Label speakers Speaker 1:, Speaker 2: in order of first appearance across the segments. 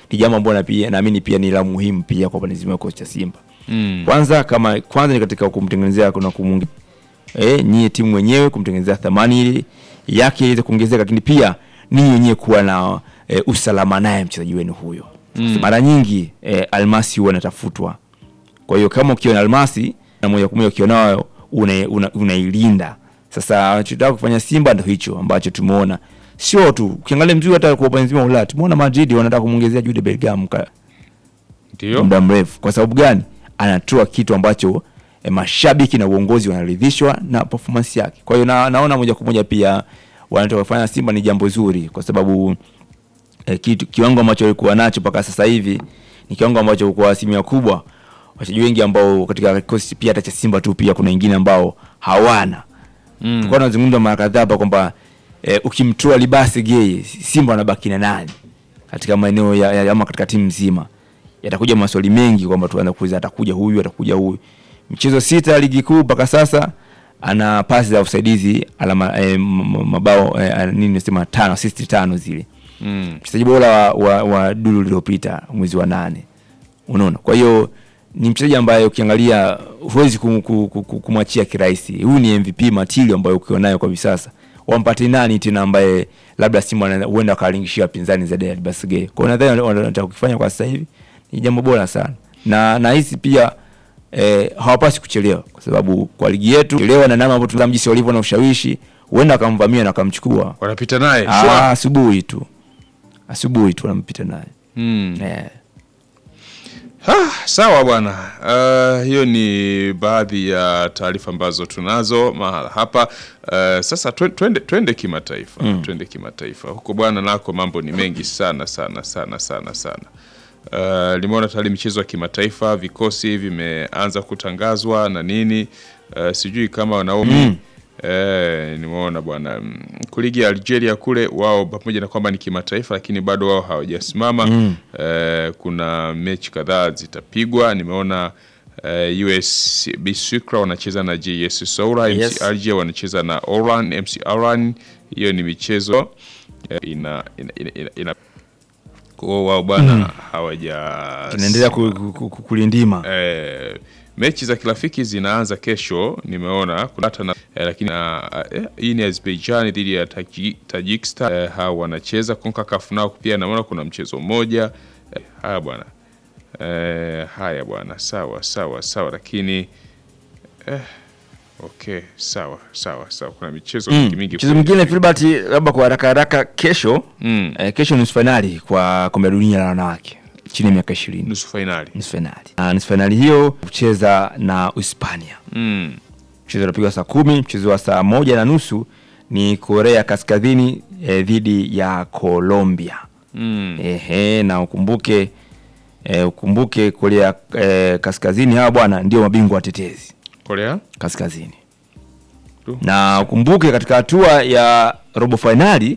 Speaker 1: ni jambo ambalo pia naamini pia ni la muhimu pia kwa upande mzima wa kikosi cha Simba.
Speaker 2: Mm.
Speaker 1: Kwanza kama kwanza ni katika kumtengenezea kuna kumungi eh, nyie timu wenyewe kumtengenezea thamani ile yake iweze kuongezeka, lakini pia ninyi wenyewe kuwa na eh, usalama naye mchezaji wenu huyo.
Speaker 2: Mm.
Speaker 1: Mara nyingi eh, almasi huwa anatafutwa. Kwa hiyo kama ukiona almasi na moja kwa moja ukionayo unailinda una, unailinda. Sasa anachotaka kufanya Simba ndio hicho ambacho tumeona. Sio tu ukiangalia mzuri hata kwa upande mzima wa Ulaya tumeona Madrid wanataka kumuongezea Jude Bellingham ka-
Speaker 2: Ndio.
Speaker 1: muda mrefu. Kwa sababu gani? Anatoa kitu ambacho e, mashabiki na uongozi wanaridhishwa na performance yake. Kwa hiyo na, naona moja kwa moja pia wanataka kufanya Simba ni jambo zuri kwa sababu e, kitu kiwango ambacho walikuwa nacho mpaka sasa hivi ni kiwango ambacho kwa asilimia kubwa wachezaji wengi ambao katika kikosi pia hata cha Simba tu pia kuna wengine ambao hawana
Speaker 2: Mm.
Speaker 1: tulikuwa tunazungumza mara kadhaa hapa kwamba eh, ukimtoa Libasi Geye Simba wanabaki na nani katika maeneo ya, ya, ama katika timu nzima. Yatakuja maswali mengi kwamba tuanze kuuliza atakuja huyu atakuja huyu. Michezo sita ya ligi kuu mpaka sasa ana pasi za usaidizi alama eh, m- m- mabao eh, nini nasema tano assist tano zile.
Speaker 2: Mm.
Speaker 1: Mchezaji bora wa, wa, wa dulu lililopita mwezi wa nane. Unaona? Kwa hiyo ni mchezaji ambaye ukiangalia huwezi kum- ku- ku- ku- kumwachia kirahisi. Huyu ni MVP material ambayo ukiwa nayo kwa hivi sasa. Wampate nani tena ambaye labda Simba wana- huenda akalingishia pinzani zaidi ya Basige. Kwa hiyo nadhani wanataka kukifanya kwa sasa hivi ni jambo bora sana. Na nahisi pia eh, hawapasi kuchelewa kwa sababu kwa ligi yetu chelewa na namna ambavyo tunatazama jinsi walivyo na ushawishi huenda akamvamia na akamchukua.
Speaker 2: Wanapita naye.
Speaker 1: Ah,
Speaker 2: Sure.
Speaker 1: asubuhi tu. Asubuhi tu wanampita naye.
Speaker 2: Mm.
Speaker 1: Eh.
Speaker 2: Ah, sawa bwana. Uh, hiyo ni baadhi ya taarifa ambazo tunazo mahala hapa. Uh, sasa twe- twende, twende kimataifa
Speaker 1: Mm.
Speaker 2: twende kimataifa huko bwana, nako mambo ni mengi sana sana sana sana sana. Uh, limeona tayari michezo ya kimataifa, vikosi vimeanza kutangazwa na nini. Uh, sijui kama Naomi
Speaker 1: Mm.
Speaker 2: Eh, nimeona bwana mm, kuligi ya Algeria kule wao pamoja na kwamba ni kimataifa lakini bado wao hawajasimama.
Speaker 1: Mm.
Speaker 2: Eh, kuna mechi kadhaa zitapigwa. Nimeona eh, USB Sukra wanacheza na JS Soura,
Speaker 1: Yes.
Speaker 2: MC Alger wanacheza na Oran, MC Oran. Hiyo ni michezo eh, ina ina, ina, ina, ina kwa wao bwana hawaja
Speaker 1: Tunaendelea ku, ku, ku, kulindima.
Speaker 2: Eh, mechi za kirafiki zinaanza kesho, nimeona kuna hata na eh, lakini ah, eh, hii ni Azerbaijan dhidi ya Taji- Tajikistan eh, hawa wanacheza CONCACAF nao pia naona kuna mchezo mmoja eh, haya bwana eh, haya bwana sawa sawa sawa, lakini eh, okay sawa sawa sawa, kuna michezo mingi mingi
Speaker 1: Mchezo
Speaker 2: kweli.
Speaker 1: mwingine Filbert, labda kwa haraka haraka, kesho
Speaker 2: Mm,
Speaker 1: eh, kesho nusu fainali kwa kombe la dunia la wanawake chini ya miaka ishirini.
Speaker 2: nusu fainali
Speaker 1: Nusu fainali na nusu fainali hiyo kucheza na Uhispania.
Speaker 2: mm,
Speaker 1: Mchezo unapigwa saa kumi. Mchezo wa saa moja na nusu ni Korea Kaskazini eh, dhidi ya Colombia.
Speaker 2: mm.
Speaker 1: Ehe, na ukumbuke eh, ukumbuke Korea eh, Kaskazini hawa bwana ndio mabingwa watetezi
Speaker 2: Korea
Speaker 1: Kaskazini.
Speaker 2: Tu.
Speaker 1: Na ukumbuke katika hatua ya robo fainali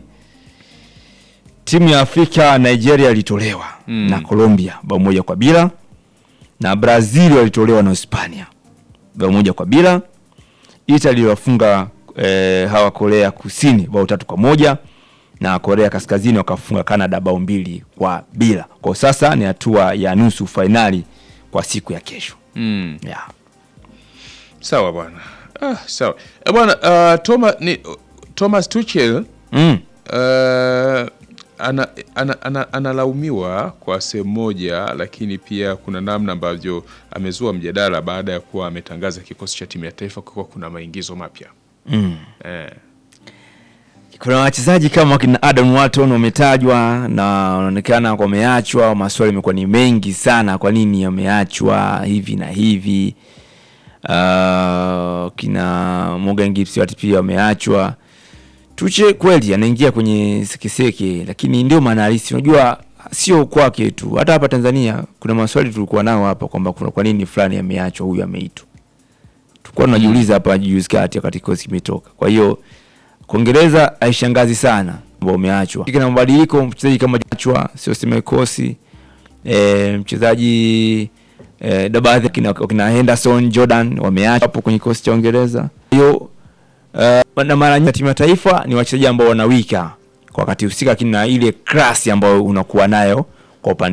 Speaker 1: timu ya Afrika Nigeria ilitolewa
Speaker 2: Mm.
Speaker 1: na Colombia bao moja kwa bila, na Brazil walitolewa na Hispania bao moja kwa bila. Italy iliwafunga eh, hawa Korea Kusini bao tatu kwa moja na Korea Kaskazini wakafunga Canada bao mbili kwa bila. Kwa sasa ni hatua ya nusu fainali kwa siku ya kesho
Speaker 2: mm.
Speaker 1: yeah.
Speaker 2: Sawa bwana. Ah, sawa. E bwana, uh, Thomas ni Thomas Tuchel
Speaker 1: mm.
Speaker 2: uh, ana, ana, ana, analaumiwa kwa sehemu moja, lakini pia kuna namna ambavyo amezua mjadala baada ya kuwa ametangaza kikosi cha timu ya taifa kuwa kuna maingizo mapya
Speaker 1: Mm.
Speaker 2: eh.
Speaker 1: kuna wachezaji kama wakina Adam Watton wametajwa na wanaonekana wameachwa. Maswali yamekuwa ni mengi sana, kwa nini wameachwa hivi na hivi. Uh, kina Morgan Gibbs watu pia wameachwa. Tuche kweli anaingia kwenye sekeseke, lakini ndio maana halisi. Unajua sio kwake tu, hata hapa Tanzania kuna maswali tulikuwa nao hapa kwamba kuna kwa nini fulani ameachwa, huyu ameitwa. Tulikuwa tunajiuliza hapa juzi kati wakati kikosi kimetoka. Kwa hiyo Kuingereza haishangazi sana ambao umeachwa. Kina mabadiliko mchezaji kama achwa sio sema kosi e, mchezaji e, da baadhi kina, kina Henderson Jordan wameachwa hapo kwenye kikosi cha Uingereza. Hiyo uh, na mara nyingi timu ya taifa ni wachezaji ambao wanawika kwa wakati husika, lakini na ile klasi ambayo unakuwa nayo kwa upande